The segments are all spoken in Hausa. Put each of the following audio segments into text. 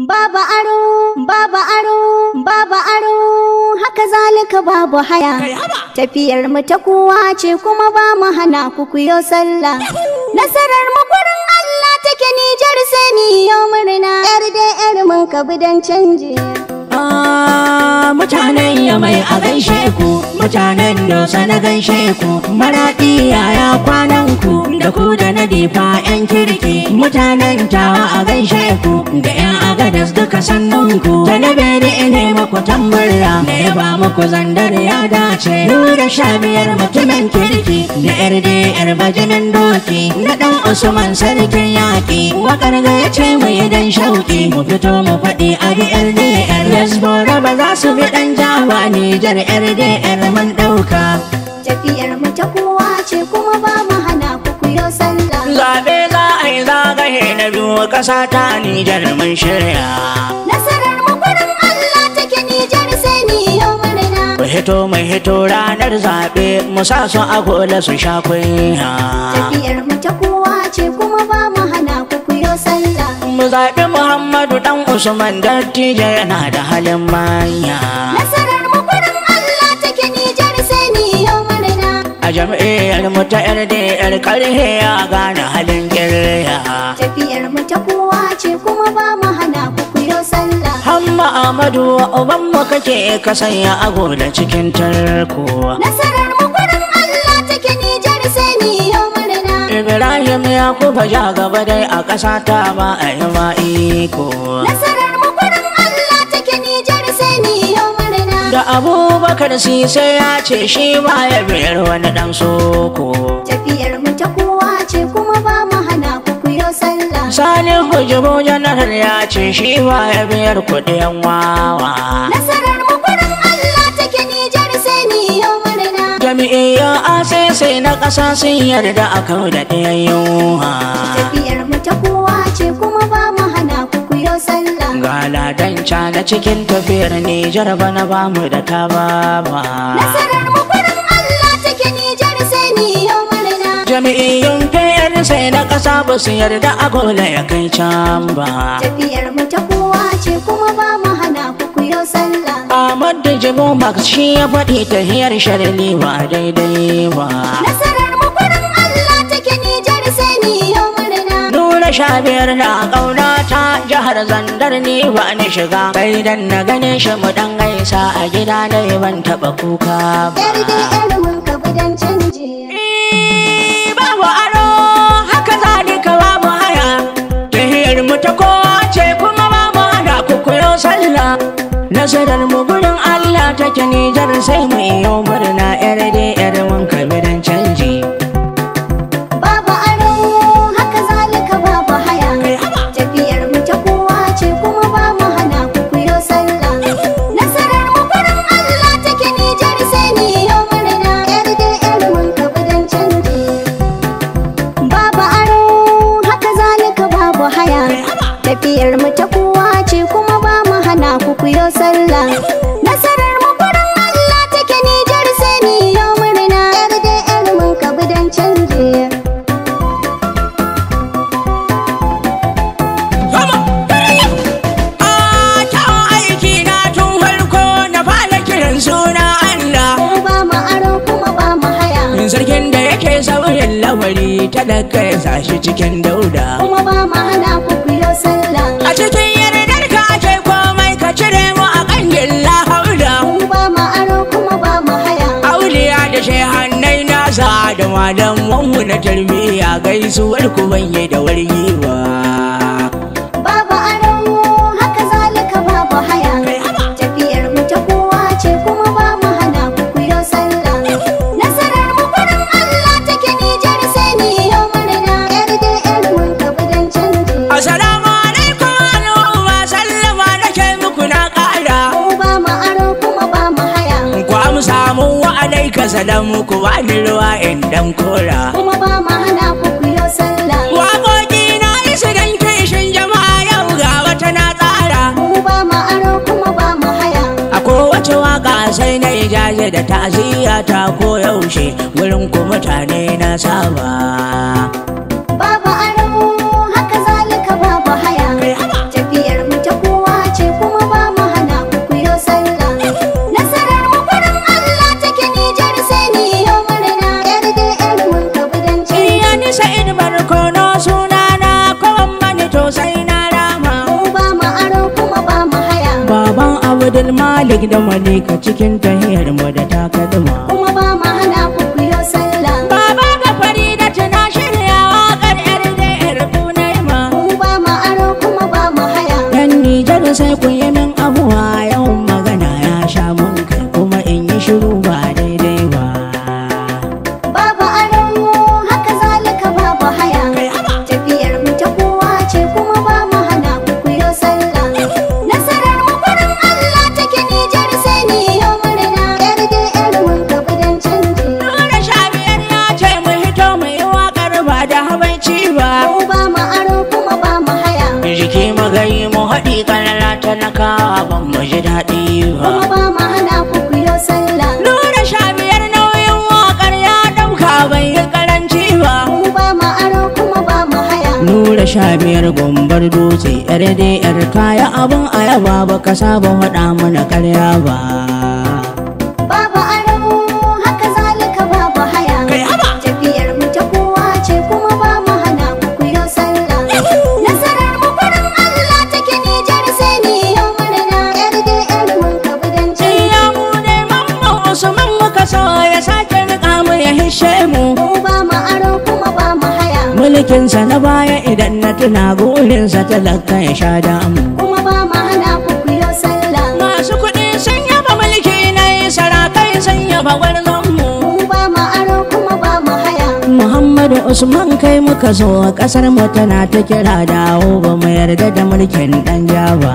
Babu aro, babu aro, babu aro, haka zalika babu haya. Tafiyar mu ta kowa ce kuma ba mu hana ku kuyo sallah. Nasarar mu gurin Allah take Nijar sai ni yau murna. Yar da yar mun ka bidan canji. Ah, mutanen yamai a gaishe ku mutanen dosa na gaishe ku maraɗi yaya kwanan ku da ku da na difa yan kirki mutanen tawa a gaishe ku da yan agadas duka sannun ku da na bere ne maku tambarra da ya ba muku zandar ya dace nura sha biyar mutumin kirki da yar da yar bajinin doki na dan usman sarkin yaƙi wakar ga ya ce mu idan shauki mu fito mu faɗi a biyar da yar Yasbora ba za su bi ɗan jawa Nijar RDR mun ɗauka. Tafiyar mu ta kowa ce kuma ba mu hana ku kuyo sallah. Zaɓe za a yi zagaye na biyu ƙasa ta Nijar mun shirya. Nasarar mu gurin Allah take Nijar sai ni yau murna. Mu hito mu hito ranar zaɓe mu sa su a gola su sha kunya. Tafiyar mu ta kowa ce kuma ba mu hana ku kuyo sallah. Mu zaɓi Muhammadu ɗan Usman dattijo yana da halin manya. Nasarar mu gurin Allah take Nijar sai ni yau murna. A jam'iyyar mu ta RDR ƙarhe ya gane halin ƙirya. Tafiyar mu ta kowa ce kuma ba mu hana ku kuyo sallah. Hamma Amadu uban mu kake ka sanya agola cikin tarko. Nasarar mu gurin Allah take Nijar sai ni yau murna. Ibrahim ya kufa ja gaba dai a ƙasa ta ba a yi ma iko. Nasarar mu gurin Allah take Nijar sai ni yau murna. Da Abubakar Sise ya ce shi ba ya biyar wani ɗan soko. Tafiyar mu ta kowa ce kuma ba mu hana ku kuyo sallah. Salihu Jibo Janar ya ce shi ba ya biyar kuɗin wawa. Nasarar mu gurin Allah take Nijar sai ni yau murna. Jami'iyyar asese na ƙasa sun yarda a kau da ɗayan yunwa. Tafiyar mu ta kowa ce kuma ba mu hana ku kuyo sallah. Ga ladanca na cikin tafiyar Nijar bana ba mu da ta ba. Nasarar mu gurin Allah take Nijar sai ni yau murna. Jami'iyyun PN sai na ƙasa ba su yarda a gola ya kai can ba. Tafiyar mu ta kowa ce kuma ba mu hana ku kuyo sallah. Ahmad da Jibo Max shi ya faɗi ta hiyar sharli ba daidai ba. Nasarar mu gurin Allah take Nijar sai ni yau murna. Nura sha biyar na ƙauna ta jihar Zandar ni ba ni shiga. Kai dan na gane shi mu ɗan gaisa a gida na ban taɓa kuka ba. Yar da yar mun ka bidan canji. babu aro haka zalika babu haya tahiyar mu ta kowa ce kuma babu hana ku koyo sallah nasarar mu gurin Allah take Nijar sai mu iyo murna yar da yar mun kabiran canji Babu aro haka zalika babu haya. Tafiyar mu ta kowa ce kuma ba mu hana ku kuyo sallah. Nasarar mu gurin Allah take Nijar sai ni yau murna. Yar da yar mun ka bidan canji. Babu aro haka zalika babu haya. Tafiyar mu ta kowa ce kuma ba mu hana ku kuyo sallah. Nasarar mu gurin Allah take Nijar sai ni yau murna. Yar da yar mun ka bidan canji. a ta aiki na tun farko na fara kiran suna Allah Mu ba mu aro kuma ba mu haya sarkin da yake sauyin lamari talaka ya sashi cikin dauda kuma ba mu hana ku kuyo sallah a cikin yardar ka ake komai ka cire mu a kangin lahaula mu ba mu aro kuma ba mu haya auliya da shehannai nasa da malamanmu na tarbiyya gaisuwar ku banye da wargiwa babu aro haka zalika babu haya tafiyar mu ta kowa ce kuma ba mu hana ku kuyo sallah nasarar mu gurin Allah take Nijar sai ni yau murna yar da yar mun ka bidan canji assalamu alaikum al'umma sallama nake muku na ƙara mu ba mu aro kuma ba mu haya ku amsa mun wa alaika salamu ku bani ruwa in dan kora kuma ba mu hana ku kuyo sallah waƙoƙi na isa dan kishin jama'a yau ga wata na tsara mu ba mu aro kuma ba mu haya a kowace waka sai na ijaje da ta'aziyya ta koyaushe wurin ku mutane na saba Babu aro haka zalika babu haya tafiyar mu ta kowa Abdul Malik da Malika cikin tahiyar mu da takalma kuma ba ma hana ku ku yi sallah Baba ga Farida tana shirya waƙar yar da yar Kunaima mu ba ma aro kuma ba mu haya Yan Nijar sai ku yi min abuwa yawan magana ya sha mun kai kuma in yi shiru ba daidai ba babu aro haka zalika babu haya tafiyar mu ta kowa ce kuma ba mu hana ku ku yi sallah nasarar mu gurin Allah take Nijar sai ni yau murna yar da yar mun ka budan canji Nura sha biyar ya ce mu hito mu yi waƙar ba da habaici ba mu ba mu aro kuma ba mu haya jiki magayi mu haɗi kalala talakawa ban mu ji daɗi ba kuma ba mu hana ku ku yi sallah Nura sha biyar nauyin waƙar ya ɗauka bai yi karanci ba mu ba mu aro kuma ba mu haya Nura sha biyar gombar dutse yar dai yar kaya abin ayaba ba ka saba faɗa mana karya ba babu aro haka zalika babu haya tafiyar mu ta kowa ce kuma ba mu hana ku ku yi sallah nasarar mu gurin Allah take Nijar sai ni yau murna yar da yar mun ka budan Iya mu ne mamman Usman muka so ya sake riƙa mu ya hishe mu mu ba mu aro kuma ba mu haya mulkinsa na baya idan na tuna gurinsa talaka ya sha damu kuma ba mu hana ku ku yi sallah masu kuɗi sun yaba mulki na yi sarakai sun yaba gwarzonmu mu ba mu aro kuma ba mu haya muhammadu usman kai muka so ƙasar mu tana ta kira dawo ba mu yarda da mulkin ɗan jaba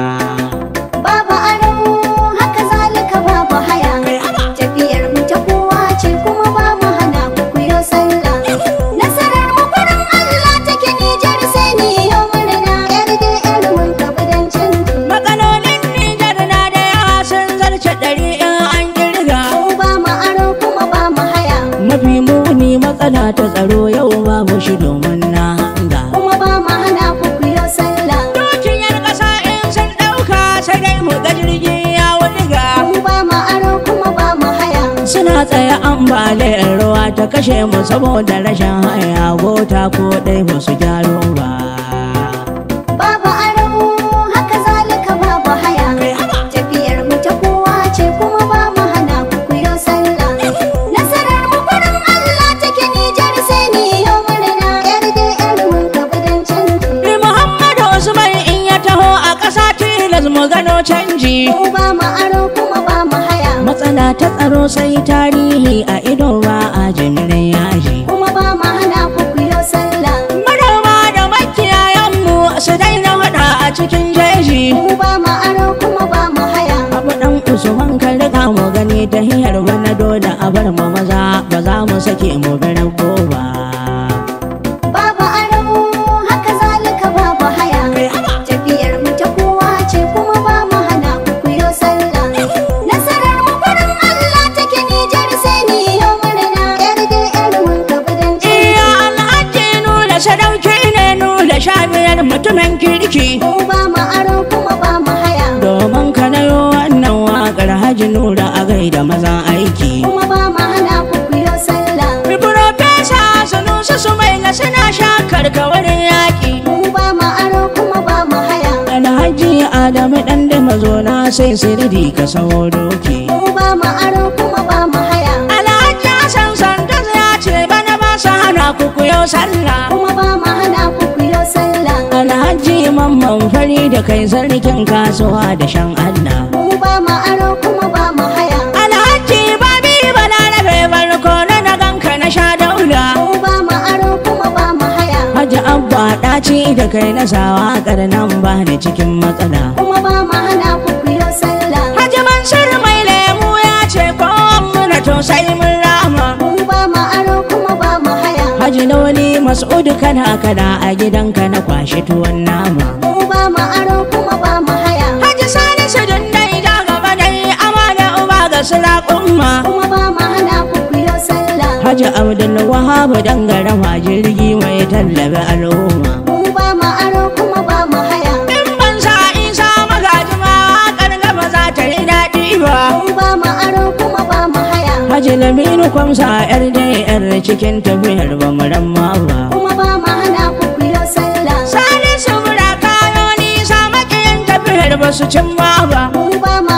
babu aro haka zalika babu haya tafiyar mu ta kowa ce kuma ba mu hana ku ku yi sallah nasarar mu gurin Allah take Nijar sai ni yau murna yar da yar mun ka budan canji matsalolin nijar na da yawa sun zarce ɗari in an kirga mu ba mu aro kuma ba mu haya mafi muni matsala ta tsaro yau babu shi domin na hanga kuma ba mu hana ku ku yi sallah dukiyar ƙasa in sun ɗauka sai dai mu ga jirgi ya wudiga mu ba mu aro kuma ba mu haya suna tsaye ambaliyar ruwa ta kashe mu saboda rashin haya gota ko ɗai ba su gyaro ba babu aro haka zalika babu haya tafiyar mu ta kowa ce kuma ba mu hana ku ku yi sallah nasarar mu gurin Allah take Nijar sai ni yau murna yar da yar mun ka budan canji Ni Muhammadu Usman in ya taho a ƙasa tilas mu gano canji mu ba mu aro kuma ba mu haya matsala ta tsaro sai tarihi a ido ba a jimirin yaji kuma ba mu hana ku ku yi sallah manoma da makiyayanmu su daina waɗa a cikin jeji mu ba mu aro kuma ba mu haya abu ɗan usman kan riga mu gani ta hiyar wani dole a bar mu maza ba za mu sake mu bi rago ba babu aro haka zalika babu haya tafiyar mu ta kowa ce kuma ba mu hana ku ku yi sallah nasarar mu gurin Allah take Nijar sai ni yau murna yar da yar mun ka budan iya canji alhaji nuna sadauki ne nuna shamiyar mutumin kirki mu ba mu aro kuma ba mu haya domin ka nayo wannan waƙar haji nura a gaida mazan aiki kuma ba mu hana ku ku yi sallah Profesa Sanusi Sumaila suna shakar kawarin yaƙi. mu ba mu aro kuma ba mu haya Alhaji Adamu ɗan da mazona sai sirri ka sawo doki. mu ba mu aro kuma ba mu haya Alhaji Hassan Santos ya ce bana ba su hana ku kuyo sallah. kuma ba mu hana ku ku yi sallah Alhaji Mamman fari da kai sarkin kasuwa da shan Allah. mu ba mu aro kuma ba mu haya Alhaji Babi Balarabe barko na na ganka na sha daula. mu ba mu aro kuma ba mu haya Haji Abba ɗaci da kai na sawa nan ba ni cikin matsala. kuma ba mu hana ku ku yi sallah Haji Mansur mai lemu ya ce ko muna to sai mun rama. mu ba mu aro kuma ba mu haya Haji Lawali Mas'ud kana kana a gidanka na kwashi tuwon nama. mu ba mu aro kuma ba mu haya Haji Salisu dundai da gaba dai amana uba ga sulaƙumma. kuma ba mu hana ku ku yi sallah Haji Abdul Wahab dangarawa jirgi mai tallabe al'umma. mu ba mu aro kuma ba mu haya In ban sa isa magaji ma waƙar gaba za ta yi daɗi ba. mu ba mu aro kuma ba mu haya Haji Laminu kwamsa yar da yar cikin tafiyar ba mu ramma ba. kuma ba mu hana ku ku yi sallah Salisu mura kayo nisa makiyin tafiyar ba su cimma ba. mu ba mu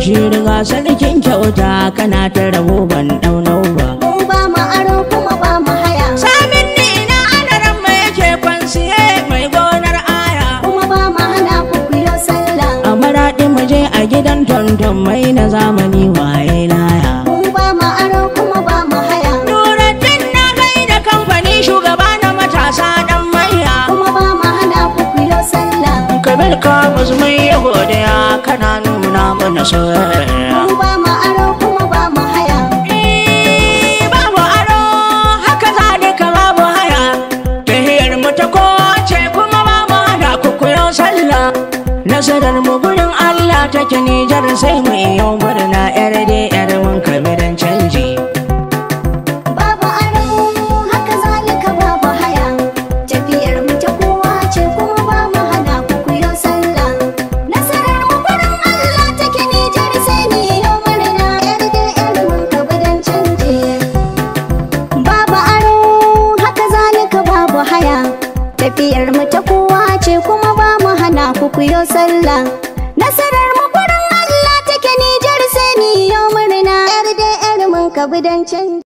bashir ga sarkin kyauta kana ta rabo ban daunau ba mu ba mu aro kuma ba mu haya samin ni na adaran mai yake kwansiye mai gonar aya kuma ba mu hana ku kuyo sallah a maraɗi mu je a gidan tonton mai na zamani waye laya mu ba mu aro kuma ba mu haya Nuruddin na gai da kamfani shugaba na matasa dan maiya kuma ba mu hana ku kuyo sallah kabir ka mai ya godiya kana nuna mana soyayya mu ba mu aro kuma ba mu haya Eh, babu aro haka zalika babu haya tahiyar mu ta kowace kuma ba mu hana ku koyo sallah nasarar mu gurin Allah take Nijar sai mu iyo murna yar dai yar mun kabiran canji babu aro haka zalika babu haya tafiyar mu ta kowa ce kuma ba mu hana ku kuyo sallah nasarar mu gurin Allah take Nijar sai ni yau murna yar da yar mun ka bidan canje babu aro haka zalika babu haya tafiyar mu ta kowa ce kuma ba mu hana ku kuyo sallah nasarar mu gurin Allah take Nijar sai ni yau murna yar da yar mun ka bidan canje